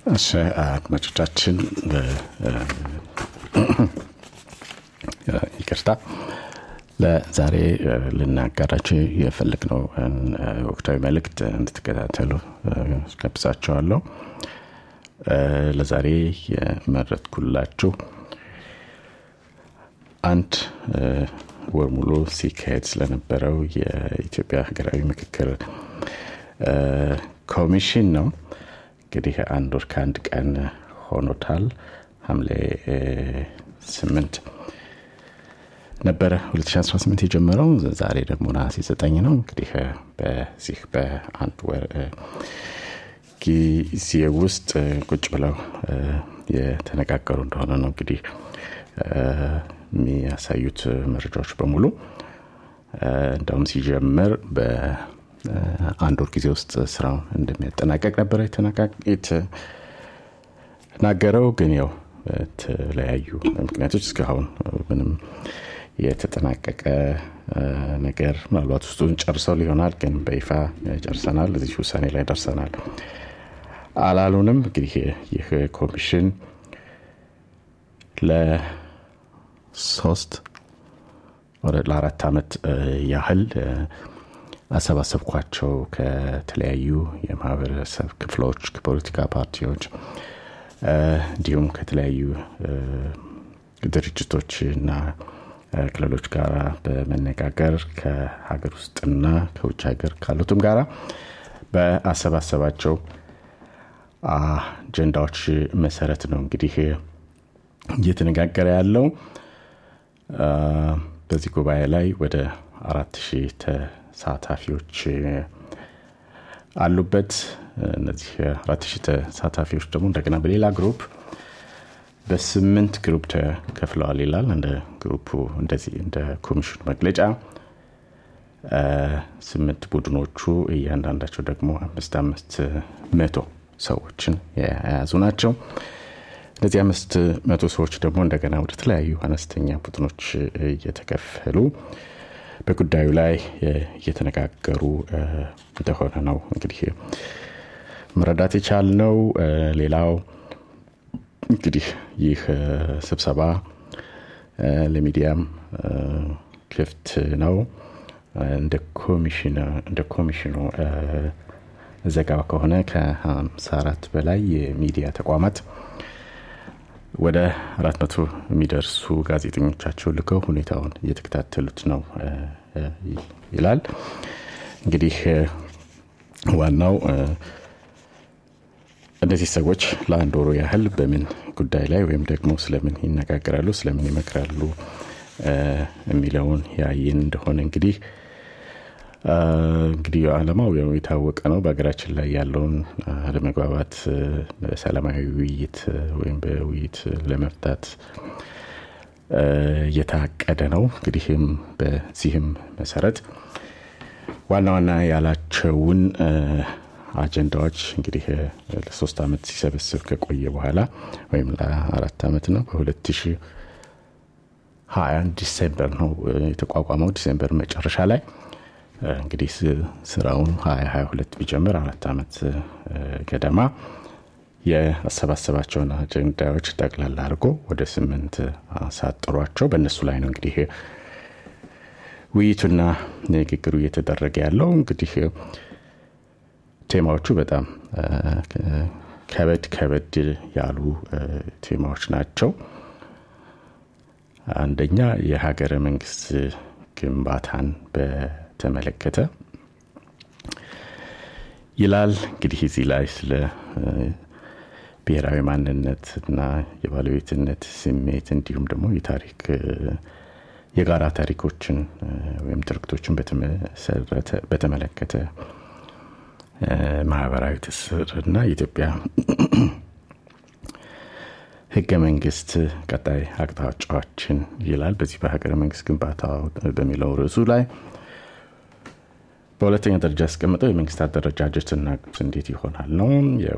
እሺ አድማጮቻችን ይቅርታ ለዛሬ ልናጋራቸው የፈለግነው ወቅታዊ መልእክት እንድትከታተሉ ጋብዛቸዋለሁ ለዛሬ የመረጥኩላችሁ አንድ ወር ሙሉ ሲካሄድ ስለነበረው የኢትዮጵያ ሀገራዊ ምክክር ኮሚሽን ነው እንግዲህ አንድ ወር ከአንድ ቀን ሆኖታል ሐምሌ ስምንት ነበረ 2018 የጀመረው ዛሬ ደግሞ ነሐሴ ዘጠኝ ነው እንግዲህ በዚህ በአንድ ወር ጊዜ ውስጥ ቁጭ ብለው የተነጋገሩ እንደሆነ ነው እንግዲህ የሚያሳዩት መረጃዎች በሙሉ እንደውም ሲጀምር በአንድ ወር ጊዜ ውስጥ ስራውን እንደሚያጠናቀቅ ነበረ የተናገረው ግን ያው በተለያዩ ምክንያቶች እስካሁን ምንም የተጠናቀቀ ነገር ምናልባት ውስጡን ጨርሰው ሊሆናል ግን በይፋ ጨርሰናል እዚህ ውሳኔ ላይ ደርሰናል አላሉንም እንግዲህ ይህ ኮሚሽን ለሶስት ለአራት ዓመት ያህል አሰባሰብኳቸው ከተለያዩ የማህበረሰብ ክፍሎች ከፖለቲካ ፓርቲዎች እንዲሁም ከተለያዩ ድርጅቶች እና ክልሎች ጋር በመነጋገር ከሀገር ውስጥና ከውጭ ሀገር ካሉትም ጋራ በአሰባሰባቸው አጀንዳዎች መሰረት ነው እንግዲህ እየተነጋገረ ያለው በዚህ ጉባኤ ላይ ወደ አራት ሺህ ተሳታፊዎች አሉበት እነዚህ አራት ሺህ ተሳታፊዎች ደግሞ እንደገና በሌላ ግሩፕ በስምንት ግሩፕ ተከፍለዋል ይላል እንደ ግሩፑ እንደዚህ እንደ ኮሚሽኑ መግለጫ ስምንት ቡድኖቹ እያንዳንዳቸው ደግሞ አምስት አምስት መቶ ሰዎችን የያዙ ናቸው እነዚህ አምስት መቶ ሰዎች ደግሞ እንደገና ወደ ተለያዩ አነስተኛ ቡድኖች እየተከፈሉ በጉዳዩ ላይ እየተነጋገሩ እንደሆነ ነው እንግዲህ መረዳት የቻልነው ሌላው እንግዲህ ይህ ስብሰባ ለሚዲያም ክፍት ነው እንደ ኮሚሽኑ ዘገባ ከሆነ ከ54 በላይ የሚዲያ ተቋማት ወደ አራት መቶ የሚደርሱ ጋዜጠኞቻቸው ልከው ሁኔታውን እየተከታተሉት ነው ይላል እንግዲህ ዋናው እነዚህ ሰዎች ለአንድ ወሩ ያህል በምን ጉዳይ ላይ ወይም ደግሞ ስለምን ይነጋገራሉ ስለምን ይመክራሉ የሚለውን ያይን እንደሆነ እንግዲህ እንግዲህ አለማው የታወቀ ነው በሀገራችን ላይ ያለውን አለመግባባት በሰላማዊ ውይይት ወይም በውይይት ለመፍታት እየታቀደ ነው እንግዲህም በዚህም መሰረት ዋና ዋና ያላቸውን አጀንዳዎች እንግዲህ ለሶስት ዓመት ሲሰበስብ ከቆየ በኋላ ወይም ለአራት ዓመት ነው በ2021 ዲሴምበር ነው የተቋቋመው ዲሴምበር መጨረሻ ላይ እንግዲህ ስራውን 2022 ቢጀምር አራት ዓመት ገደማ የአሰባሰባቸውን አጀንዳዎች ጠቅላላ አድርጎ ወደ ስምንት አሳጥሯቸው በእነሱ ላይ ነው እንግዲህ ውይይቱና ንግግሩ እየተደረገ ያለው እንግዲህ ቴማዎቹ በጣም ከበድ ከበድ ያሉ ቴማዎች ናቸው አንደኛ የሀገረ መንግስት ግንባታን በተመለከተ ይላል እንግዲህ እዚህ ላይ ስለ ብሔራዊ ማንነት እና የባለቤትነት ስሜት እንዲሁም ደግሞ የታሪክ የጋራ ታሪኮችን ወይም ትርክቶችን በተመለከተ ማህበራዊ ትስር እና የኢትዮጵያ ህገ መንግስት ቀጣይ አቅጣጫዎችን ይላል በዚህ በሀገረ መንግስት ግንባታ በሚለው ርዕሱ ላይ በሁለተኛ ደረጃ ያስቀምጠው የመንግስት አደረጃጀትና እንዴት ይሆናል ነው